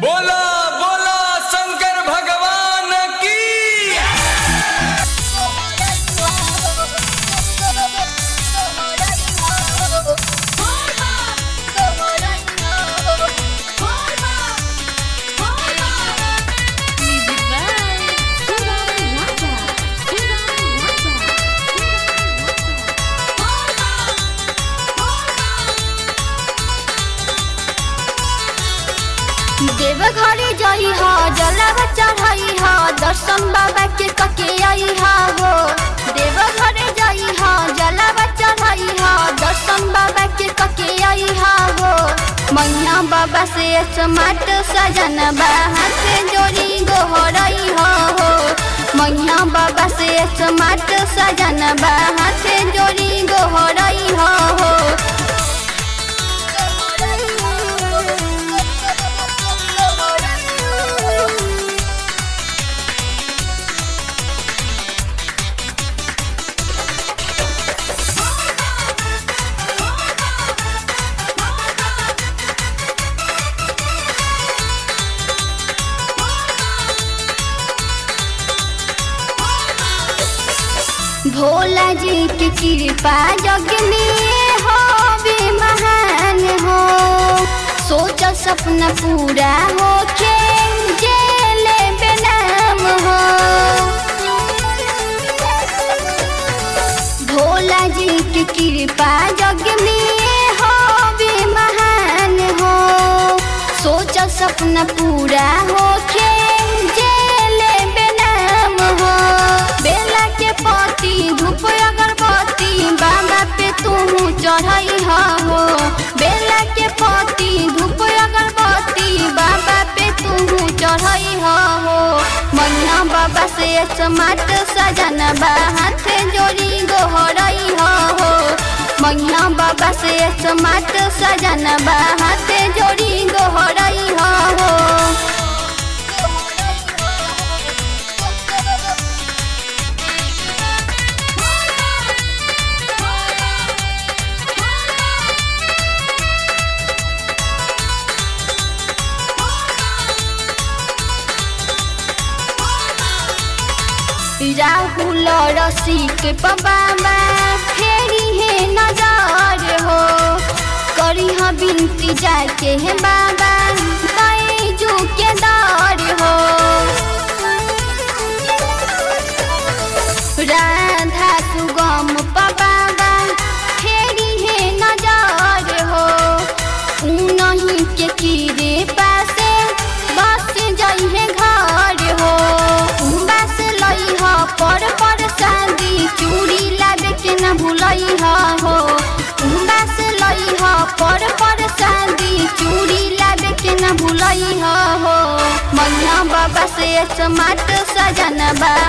बोला बोला शंकर भगवान की देव घरे जाई हा जलावा चढ़ाई हा दर्शन बाबा के कके आई हा हो देव घरे जाई हा जलावा चढ़ाई हा दर्शन बाबा के कके आई हा हो मैया बाबा से स्मार्ट सजन बा हाथ जोड़ी गोहरई हा हो मैया बाबा से स्मार्ट सजन बा हाथ जोड़ी गोहरई हा हो भोला जी की कृपा जग में होवे महान हो सोच सपना पूरा हो के जेले बेनाम हो भोला जी की कृपा जग में होवे महान हो सोच सपना पूरा हो के जेले बेनाम हो बेला के पति धूप अगरबत्ती बाबा पे तू चढ़ाई हो बेला के पति धूप अगरबत्ती बाबा पे तू चढ़ाई हो मन्ना बाबा से समाट सजन बा हाथ जोड़ी गोहरई हो मन्ना बाबा से समाट सजन बा हाथ जोड़ी गोहरई हो राहुल रसिक बाबा फेरी है नजर हो करी हा बिनती जाके है बाबा बैजू के दर हो राधा सुगम बाबा फेरी है नजर हो उनही के कीरे पासे बस जाई है घर हो बस लई ह पर पर शादी चूड़ी लाबे के न भूलई ह हो बस लई ह पर पर शादी चूड़ी लाबे के न भूलई ह हो मैया बाबा से समाट सजन बा